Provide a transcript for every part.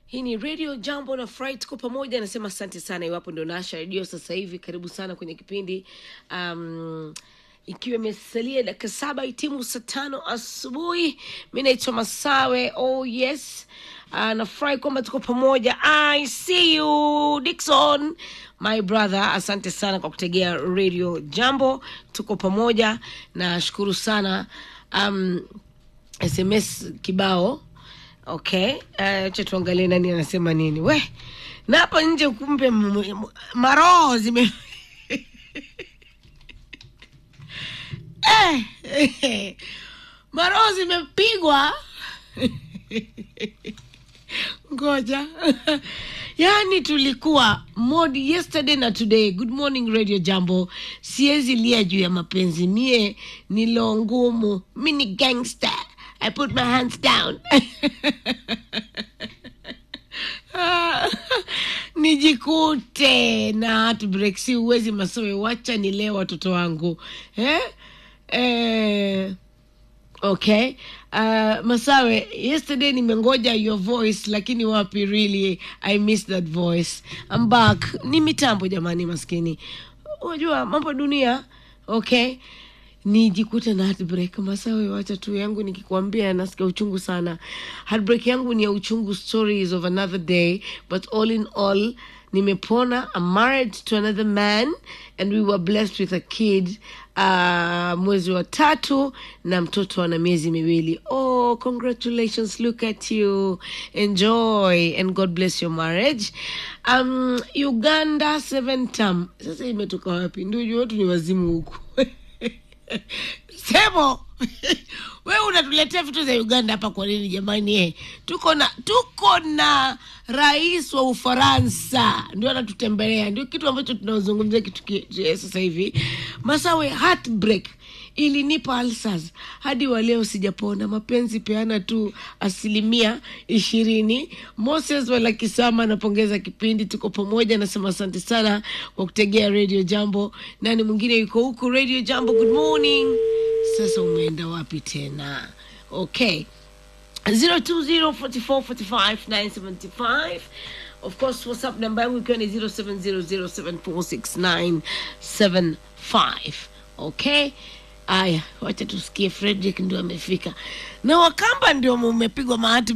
hii ni radio jambo na fry tuko pamoja anasema asante sana iwapo ndo nasha redio sasa hivi karibu sana kwenye kipindi um, ikiwa imesalia dakika saba itimu saa tano asubuhi mi naitwa masawe oh yes uh, nafurahi kwamba tuko pamoja i see you dikson my brother asante sana kwa kutegea radio jambo tuko pamoja nashukuru sana um, sms kibao okay uh, cha tuangalie nani anasema nini we na hapa nje kumbe m- m- maroho zime eh, maroho zimepigwa ngoja yaani tulikuwa mod yesterday na today good morning radio jambo siwezi lia juu ya mapenzi mie nilo ngumu mi ni gangster i put my hands down nijikute na heartbreak si uwezi masowe wacha nilee watoto wangu eh? Eh, okay uh, masawe yesterday nimengoja your voice lakini wapi really i miss that voice I'm back ni mitambo jamani maskini unajua mambo dunia okay nijikute na heartbreak masawe wacha tu yangu nikikwambia nasikia uchungu sana heartbreak yangu ni ya uchungu stories of another day but all in all nimepona I'm married to another man and we were blessed with a kid uh, mwezi wa tatu na mtoto ana miezi miwili oh congratulations look at you enjoy and god bless your marriage um, uganda seven term sasa imetoka wapi ndio watu ni wazimu huku semo we unatuletea vitu za uganda hapa kwa nini jamani eh? tuko na tuko na rais wa ufaransa ndio anatutembelea ndio kitu ambacho tunazungumzia kitu ki- eh, sasa hivi masawe heartbreak ilinipa alsas hadi wa leo sijapona mapenzi peana tu asilimia ishirini moses walakisama anapongeza kipindi tuko pamoja nasema asante sana kwa kutegea radio jambo nani mwingine yuko huku radio jambo good morning sasa umeenda wapi tena okay 0204445975 of course whatsapp namba yangu ikiwa ni 0700746975 okay aya wacha tusikie frederick ndio amefika na wakamba ndio mumepigwa mahati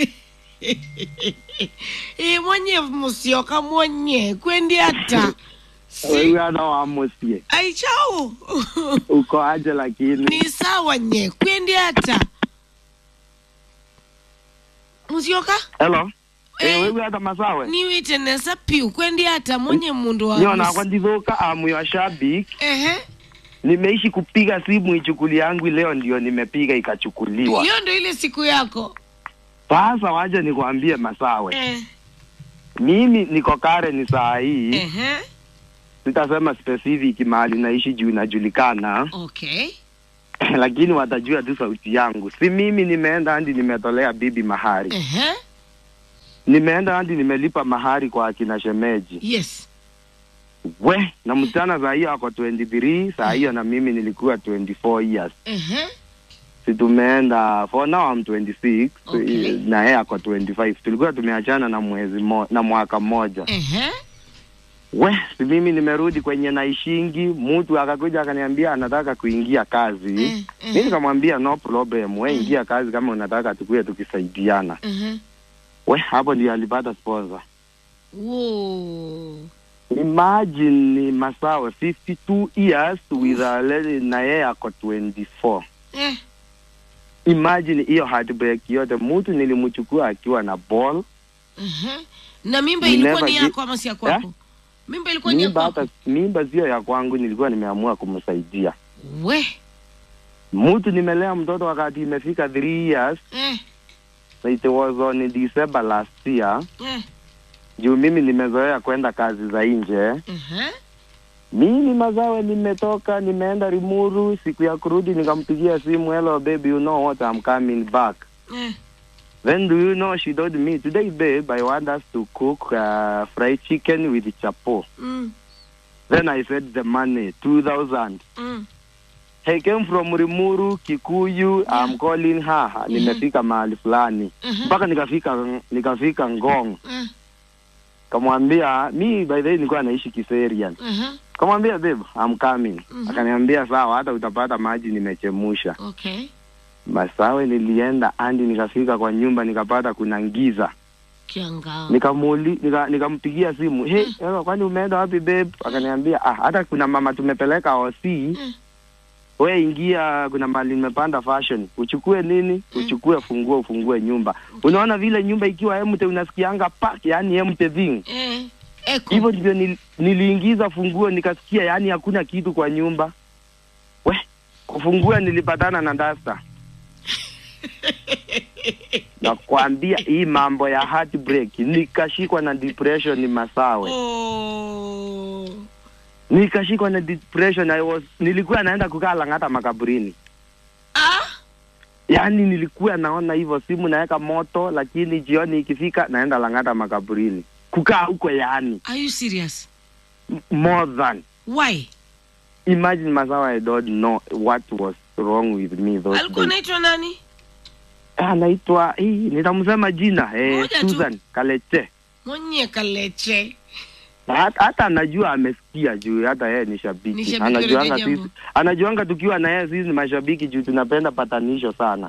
i mwenye musioka mwenye kwendi hata si Wewe wa musie aichau uko aje lakini ni sawa nye kwendi hata musioka hello Eh. eh wewe hata masawe niwitenesa piu kwendi hata mwenye mundu wa niona mus- kwa ndithuka amu ya shabik ehe nimeishi kupiga simu ichukuli yangu leo ndio nimepiga ikachukuliwa hiyo ndo ile siku yako sasa waje nikwambie masawe eh. mimi niko kare ni saa hii ehe sitasema specific mahali naishi juu inajulikana okay lakini watajua tu sauti yangu si mimi nimeenda hadi nimetolea bibi mahari ehe nimeenda hadi nimelipa mahari kwa akina shemeji yes we na msichana saa hiyo ako 23 saa hiyo na mimi nilikuwa 24 years ehe si tumeenda for now I'm 26 Okay. na yeye ako 25 tulikuwa tumeachana na mwezi mo, na mwaka mmoja ehe we si mimi nimerudi kwenye naishingi mtu akakuja akaniambia anataka kuingia kazi Eh, eh. mi nikamwambia no problem we ingia kazi kama unataka tukuwe tukisaidiana ehe we hapo ndio alipata sponsor Whoa. imagine ni masawe 52 years with a lady na yeye ako 24 eh imagine hiyo heartbreak yote mtu nilimchukua akiwa na ball ehe na mimba You ilikuwa never ni gi- yako ama si ya kwako mimba ilikuwa ni ya mimba kwako hata mimba sio ya kwangu nilikuwa nimeamua kumsaidia we mtu nimelea mtoto wakati imefika 3 years eh it was on December last year eh juu mimi nimezoea kwenda kazi za nje ehe mimi mazawe nimetoka nimeenda rimuru siku ya kurudi nikampigia simu hello baby you know what I'm coming back eh then do you know she told me today babe I want us to cook uh, fried chicken with chapo mm then I said the money 2000 mm I came from Rimuru, Kikuyu, Yeah. I'm calling her. Nimefika mahali fulani. Mhm. Mpaka nikafika nikafika Ngong. Eh, Kamwambia mi by the way nilikuwa naishi Kiserian. aha, Kamwambia babe, I'm coming. Mhm. Akaniambia sawa, hata utapata maji nimechemusha. okay Masawe nilienda andi nikafika kwa nyumba nikapata kuna ngiza. kianga Nikamuli nika, nikampigia simu. Hey, ewa, kwani umeenda wapi babe? Akaniambia ah, hata kuna mama tumepeleka OC. Mm. We ingia, kuna mali nimepanda fashion. Uchukue nini? Uchukue funguo, ufungue nyumba. Unaona vile nyumba ikiwa empty unasikianga pak, yani empty thing. eh, eko Hivyo ndivyo nil, niliingiza funguo nikasikia yani hakuna kitu kwa nyumba. We, kufungua nilipatana na dasta. Nakwambia hii mambo ya heartbreak, nikashikwa na depression ni Masawe. oh. Nikashikwa na depression I was nilikuwa naenda kukaa Lang'ata makaburini. ah? Yaani nilikuwa naona hivyo simu naweka moto, lakini jioni ikifika naenda Lang'ata makaburini. Kukaa huko yaani are you serious m- more than why imagine Masawa I don't know what was wrong with me those alikuwa days. naitwa nani Ah, anaitwa hii nitamsema jina eh, Moja tu. Susan Kaleche. mwenye kaleche Na hata, hata anajua amesikia juu hata yeye ni Ni shabiki. shabiki Anajuanga wa Jambo. sisi anajuanga tukiwa na yeye sisi ni mashabiki juu tunapenda patanisho sana.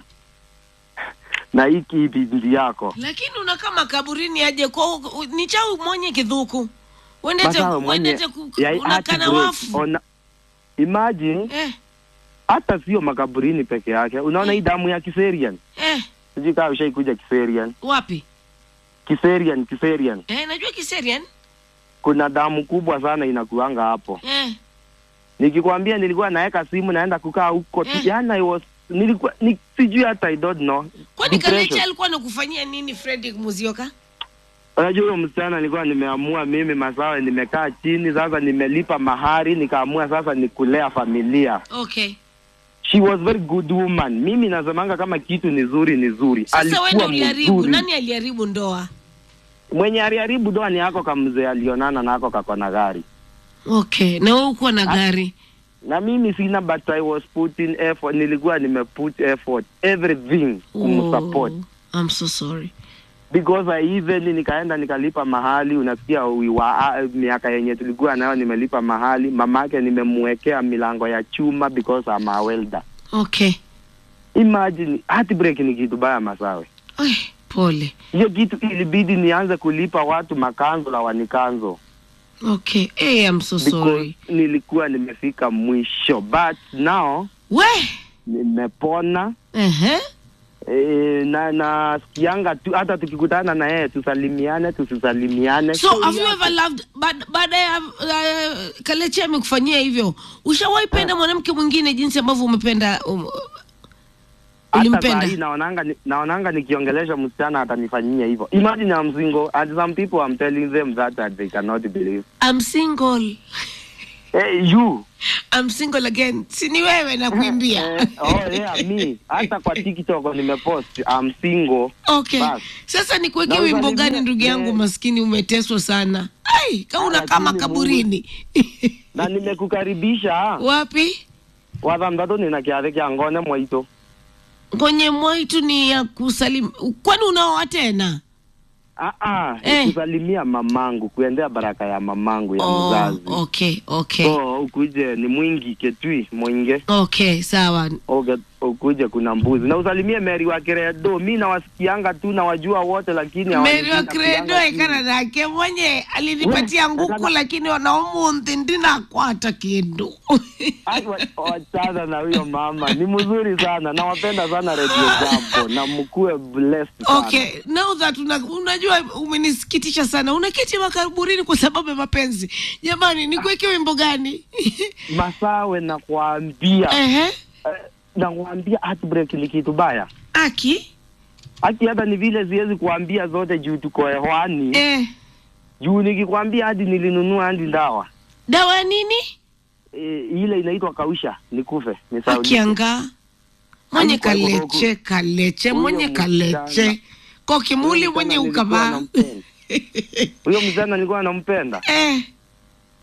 na hii kipindi yako. lakini unakaa makaburini aje kwa ni chau mwenye kidhuku wendete Masawe mwenye wendete ku- ya unakaa na heartbreak. wafu Ona, imagine eh, hata sio makaburini peke yake. Unaona hii damu ya Kiserian, eh, sijui kama ushaikuja Kiserian. wapi Kiserian, Kiserian, eh, najua kiserian kuna damu kubwa sana inakuanga hapo. eh, Nikikwambia nilikuwa naweka simu naenda kukaa huko tu, Eh. yani I was nilikuwa ni, sijui hata I don't know. kwani Depression. kaleche alikuwa nakufanyia nini fredrik muzioka Unajua huyo msichana nilikuwa nimeamua mimi Masawe, nimekaa chini sasa, nimelipa mahari, nikaamua sasa ni kulea familia. okay She was very good woman. Mimi nasemanga kama kitu ni zuri ni zuri. sasa wende Alikuwa uliharibu mzuri. nani aliharibu ndoa Mwenye aliharibu doa ni yako kamzee alionana nako kako na gari. okay na wewe ukuwa na gari Na mimi sina but I was putting effort. Nilikuwa nimeput effort everything kumsupport. Oh, I'm so sorry because I even nikaenda nikalipa mahali, unasikia wiwa ah, miaka yenye tulikuwa nayo nimelipa mahali, mamake nimemwekea milango ya chuma because I'm a welder. okay Imagine heartbreak ni kitu baya Masawe. Ay, pole Hiyo kitu ilibidi nianze kulipa watu makanzo la wanikanzo okay hey, I'm so because sorry nilikuwa nimefika mwisho, but now we nimepona. Ehe. E, na nasikianga tu hata tukikutana na yeye tusalimiane tusisalimiane. so have you yako. ever loved baada baada ya uh, kaleche amekufanyia hivyo ushawahi penda mwanamke mwingine jinsi ambavyo umependa um, hata ulimpenda saa hii naonanga ni- naonanga nikiongelesha msichana atanifanyia hivyo. Imagine I'm single and some people I'm telling them that, that they cannot believe. I'm single Hey, you I'm single again si ni wewe nakuimbia Eh, oh yeah me hata kwa TikTok nimepost I'm single. okay Bas. sasa nikuwekee Na wimbo usalimie- gani ndugu yangu eh. maskini umeteswa sana ai kama Ah, unakaa lakini makaburini na nimekukaribisha wapi wathamthatu nina kiathi kia ngone mwaito kwenye mwaitu ni ya kusalim kwani unaoa tena ah ah Eh. kusalimia mamangu kuendea baraka ya mamangu ya oh, mzazi okay okay so ukuje ni mwingi ketui mwinge okay sawa Oge, ukuje kuna mbuzi na usalimie Mary wa Credo. Mi nawasikianga tu nawajua wote, lakini meri hawanijui, wa napigianga credo simu. ekana nake mwenye alinipatia We, nguku ekana- lakini wanaomunthi ndinakwata kindu Ai, wa- Wachana na huyo mama, ni mzuri sana, nawapenda sana Radio Jambo na mkuwe blessed sana. okay now that una, unajua umenisikitisha sana unaketi makaburini kwa sababu ya mapenzi jamani nikuweke wimbo gani Masawe nakwambia, Ehe. eh, nakwambia heartbreak ni kitu baya. aki Haki hata ni vile siwezi kuambia zote juu tuko hewani. eh. Juu nikikwambia hadi nilinunua hadi ndawa dawa ya nini e, ile inaitwa kausha nikufe nisaidie. akianga mwenye Haikuwa hivyo kaleche kaleche Huyo mwenye msichana- kaleche kokimuli Huyo mwenye msichana nilikuwa ukavaa nampenda. Huyo msichana nilikuwa nampenda eh.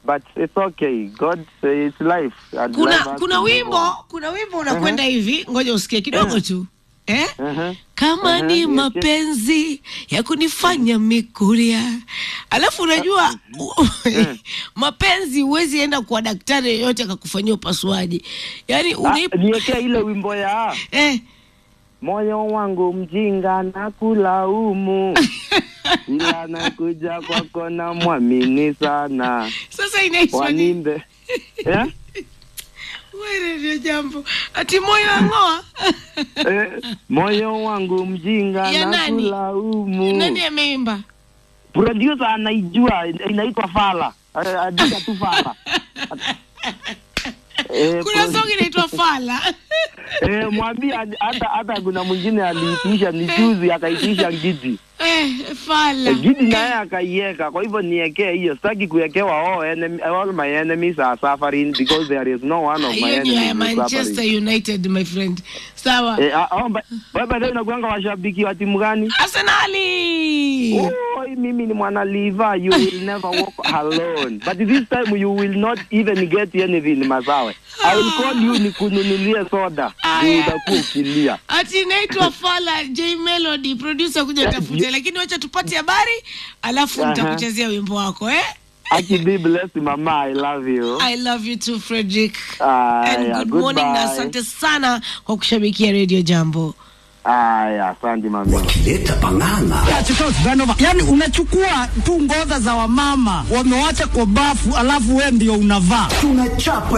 but it's okay god uh, it's life And life kuna has kuna to move wimbo on. kuna wimbo unakwenda hivi ngoja usikie kidogo tu eh? Mhm. kama Mhm, ni yes, yes. mapenzi ya kunifanya mikuria alafu unajua mapenzi huwezi enda kwa daktari yeyote akakufanyia upasuaji yaani Ah, unaip niwekea ile wimbo ya eh, moyo wangu mjinga na kulaumu ila nakuja kwako na mwamini sana sasa inaitwa ni wanimbe yeah? wewe ndio jambo ati moyo ang'oa eh, moyo wangu mjinga Ya na nani? kulaumu nani ameimba producer anaijua inaitwa fala Eh, andika tu fala Eh, kuna pro- song inaitwa fala eh, mwambie ad- hata hata kuna mwingine aliitisha ni juzi akaitisha gidi eh, fala Eh, gidi naye akaiweka kwa hivyo niekee hiyo sitaki kuwekewa all, enemy, all my enemies are suffering because there is no one of my hiyo ni ya enemies manchester suffering united my friend sawa eh, ah, oh, ba- baba leo unakuanga washabiki wa timu gani arsenali Oi, mimi ni mwana liva you will never walk alone but this time you will not even get anything masawe i will call you nikununulie soda Aya. ndio utakuwa ukilia ati inaitwa fala j melody producer kuja Yeah, tafute you- lakini wacha tupate habari alafu Aha. nitakuchezea wimbo wako eh? aki be blessed mama i love you i love you too frederick Aya, and good morning na goodbye. asante sana kwa kushabikia radio jambo aya asante mami wakileta pang'ang'a yani unachukua tu ngoza za wamama wamewacha kwa bafu alafu we ndio unavaa tunachapa